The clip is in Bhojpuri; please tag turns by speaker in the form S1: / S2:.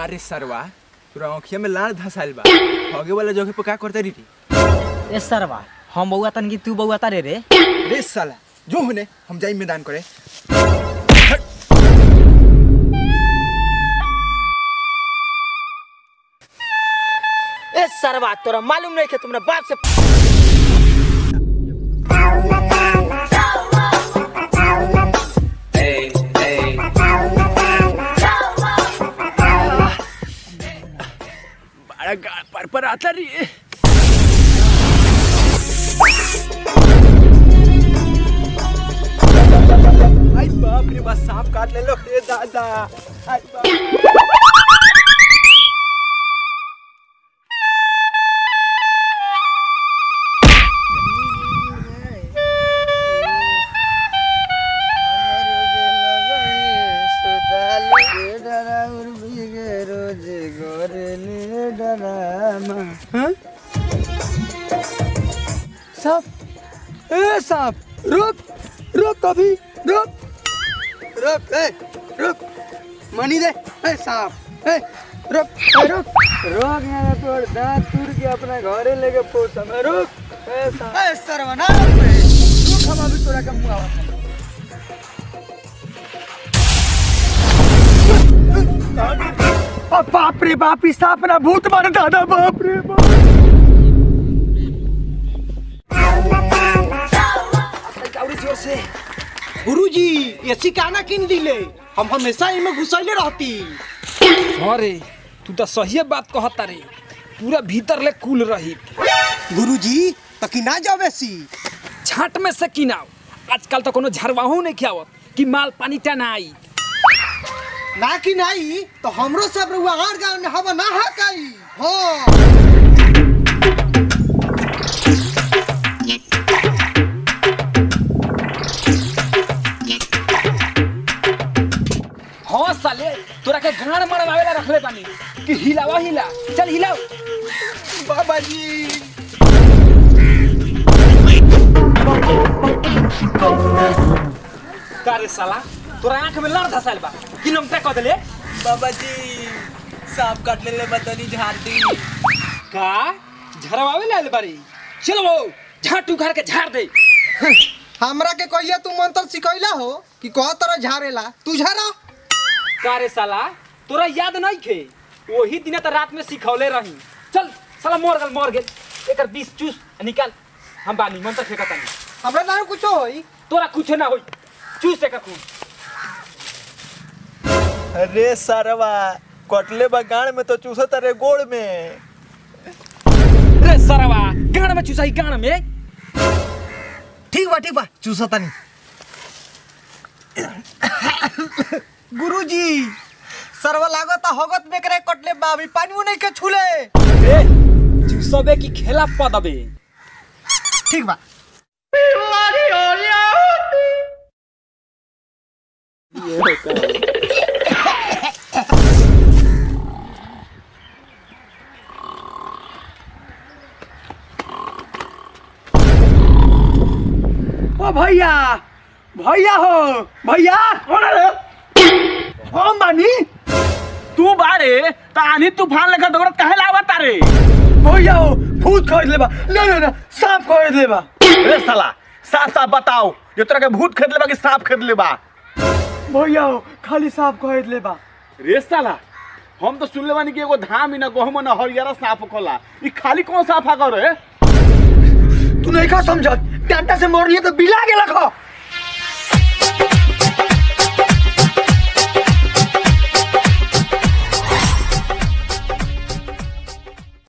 S1: अरे सरवा तोरा आँखिया में लाल धसाइल बा होगे वाला जगह पे का करते रही
S2: ए सरवा हम बउआ तन की तू बउआ तारे रे
S1: रे साला जो होने हम जाई मैदान करे
S2: ए सरवा तोरा मालूम नहीं के तुमरा बाप से
S1: बड़ा गाल पर पर आता रही है आई बाप रे बस सांप काट ले लो रे दादा आई बाप
S3: सांप ए सांप रुक रुक कभी रुक रुक ए रुक मनी दे ए सांप ए रुक ए रुक रुक यहाँ तोड़ दांत टूट के अपना घरे लेके पोस हमें रुक ए सांप ए सर्वनाश रे रुक हम अभी तोरा के मुंह आवा अब बाप रे बाप ई सांप ना भूत मारे दादा बाप रे बाप
S2: काउरी जोर से गुरुजी ऐसी काना किन दिले हम हमेशा इमे घुसैले रहती
S4: अरे तू तो सही बात कहता रे पूरा भीतर ले कुल रही
S2: गुरुजी त कि ना जावे सी
S4: छाट में से किनाओ आजकल तो कोनो झरवाहू नहीं खियावत कि माल पानी टनाई
S2: ना कि नाही तो हमरो सब रुआ आर गांव में हवा ना हकाई हां
S4: हाँ साले तोरा के गाड़ मरवावे ला रखले बानी कि हिलावा हिला चल हिलाओ
S1: बाबा जी
S4: का रे साला तोरा आंख में लड़ धसाइल बा किलोमीटर कह देले
S1: बाबा जी सांप काट ले ले बतनी झाड़ दी
S4: का झरवावे ला आइल बारी चल वो झाटू घर के झाड़ दे
S2: हमरा के कहिया तू मंत्र सिखैला हो कि कह तरह झारेला तू झारा
S4: का रे साला तोरा याद नहीं खे वही दिन तो रात में सिखौले रही चल साला मर गल मर गेल एकर बीस चूस निकाल हम बानी मंत्र फेंकता नहीं
S2: हमरा ना कुछो होई
S4: तोरा कुछ ना होई चूस एकर खून
S1: अरे सरवा कटले बगान में तो चूसत रे गोड़ में
S4: रे सरवा गाड़ में चूसाई गाड़ में
S2: ठीक बा ठीक बा चूसतानी गुरुजी सर्व लागत होगत में करे कटले बाबी पानी नहीं के छूले
S4: ए चूसबे की खेला पदबे
S2: ठीक बा
S3: ओ भैया भैया हो भैया कौन है रे हम बानी
S5: तू बारे तानी तूफान लेकर दौड़त काहे लावा तारे
S3: भैया हो भूत खरीद लेबा ना ना ना सांप खरीद लेबा
S5: ए साला साफ साफ बताओ ये तोरा के भूत खरीद लेबा कि सांप खरीद लेबा
S3: भैया हो खाली सांप खरीद लेबा
S5: रे साला हम तो सुनले बानी कि एगो धाम ही ना गहूम ना हरियारा सांप खोला ई खाली कौन सांप आ करे
S3: तू नहीं का समझत डंडा से मोड़ लिए तो बिला गेला खो